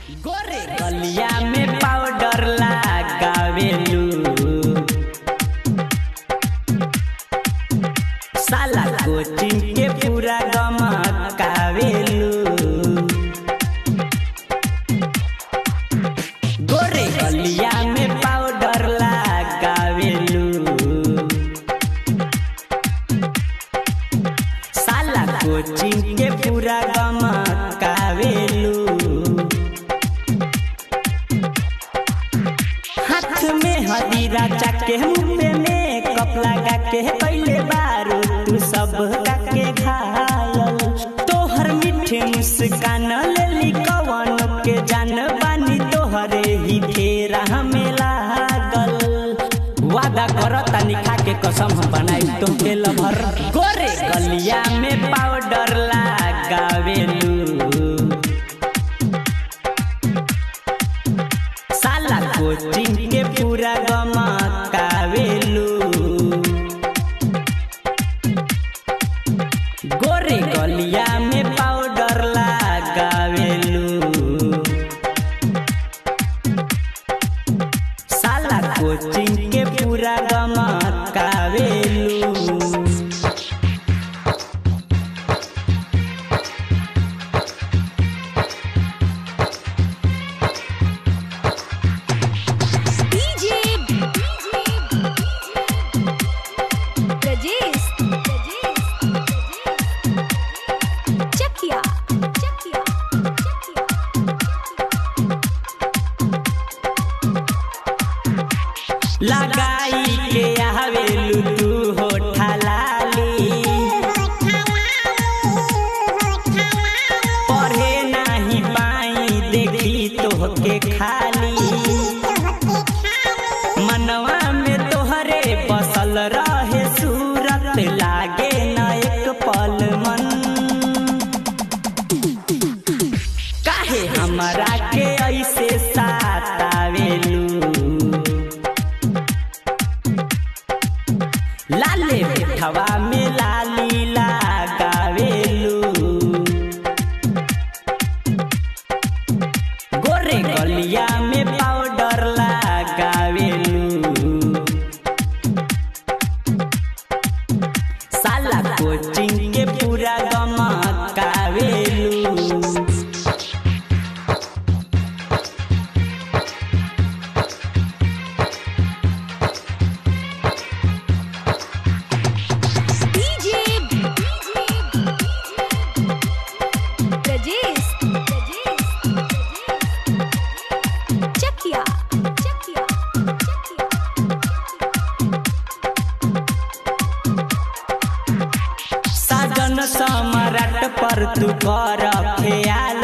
गोरे गलिया में पाउडर लगावेलू साला कोचिंग के पूरा गमकावेलू गोरे गलिया में पाउडर लगावेलू साला कोचिंग के पूरा गमकावेलू हाथ में हदीरा चाके मुंह पे मेकअप लगा के कैले बारू तू सब के घायल तोहर मीठे मुस्कान लेली कवन के जान बानी तोहरे ही फेरा हमें लागल वादा करो तनी खा के कसम हम बनाई तो के लभर गोरे गलिया में पाउडर लगावेलू साला कोचिंग के पूरा गमकावेलू गोरे गलिया में पाउडर लगावेलू साला कोचिंग के पूरा गमकावेलू डीजे ब्रजेश चकिया चकिया लगाई के आवेलू तू होठा लाली पढ़े नाही पाई देखी तोहके खाली मनवा में तोहरे बसल रहे सूरत लागे न एक पल मन काहे हमरा के ऐसे सातावेलू लाले मिठवा में लाली लगावेलू गोरे गलिया में पाउडर लगावेलू साला कोचिंग के पूरा गमकावेलू डीजे ब्रजेश चकिया चकिया साजन सम्राट पर तू कर ख्याल